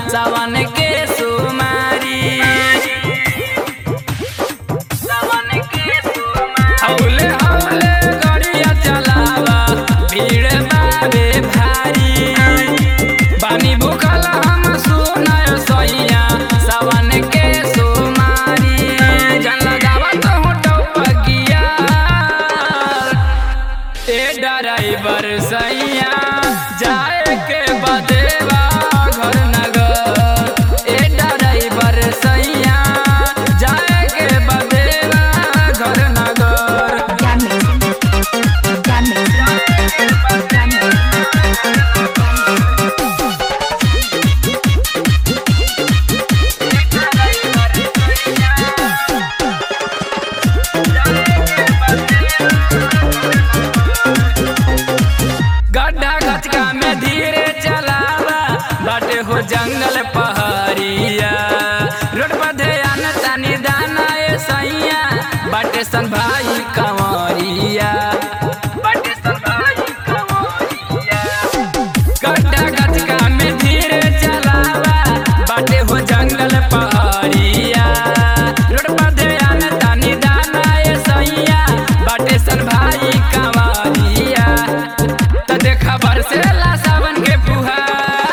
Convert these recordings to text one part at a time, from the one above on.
सावन के सुमारी सावन के सुमारी हौले हौले गड़िया चलावा भीड़ बाबे भारी बानी भूखल हम सुनाय सैया सावन के सुमारी जन लगावत हूँ टपकिया ए ड्राइवर सैया जाए के बदेवा घर नगर ए ड्राइवर सैया जाए के बदेवा घर नगर Jam mixing. Jam mixing. Jam mixing. गड्ढा गचका में धीरे चलावा बाटे हो जंगल पहाड़िया रोड पर ध्यान तानी दाना ए सैया बाटे सन भाई कंवरिया बाटे सन भाई कंवरिया गड्ढा गचका में धीरे चलावा बाटे हो जंगल पहाड़िया रोड पर ध्यान तानी दाना ए सैया बाटे सन भाई कंवरिया त देखा बरसेला सावन के फुहार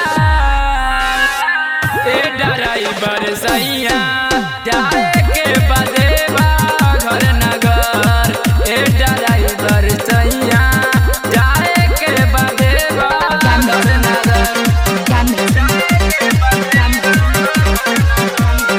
ए ड्राइवर सैया जाए के बदेवा घर नगर ए ड्राइवर सैया जाए के बदेवा घर नगर Jam mixing. Jam mixing.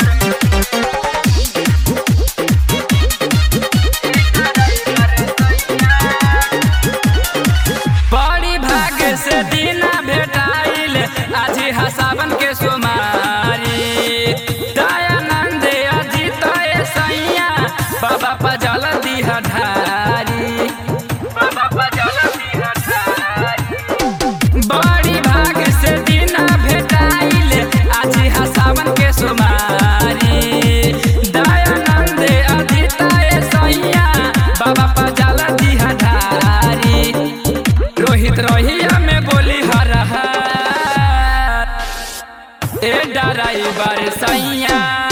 बड़ी भाग्य से दीना भेटाइल आज हा सावन के सोमारी दयानंद अजित ए सैया बाबा पजल दिहा ढारी बाबा पजल दिहा ढारी बड़ी भाग्य से दीना भेटाइल आज हा सावन के सोमारी दयानंद अजित ए सैया बाबा पजल दिहा ढारी रोहित रोहिया में बोली हर ए ड्राइवर सैया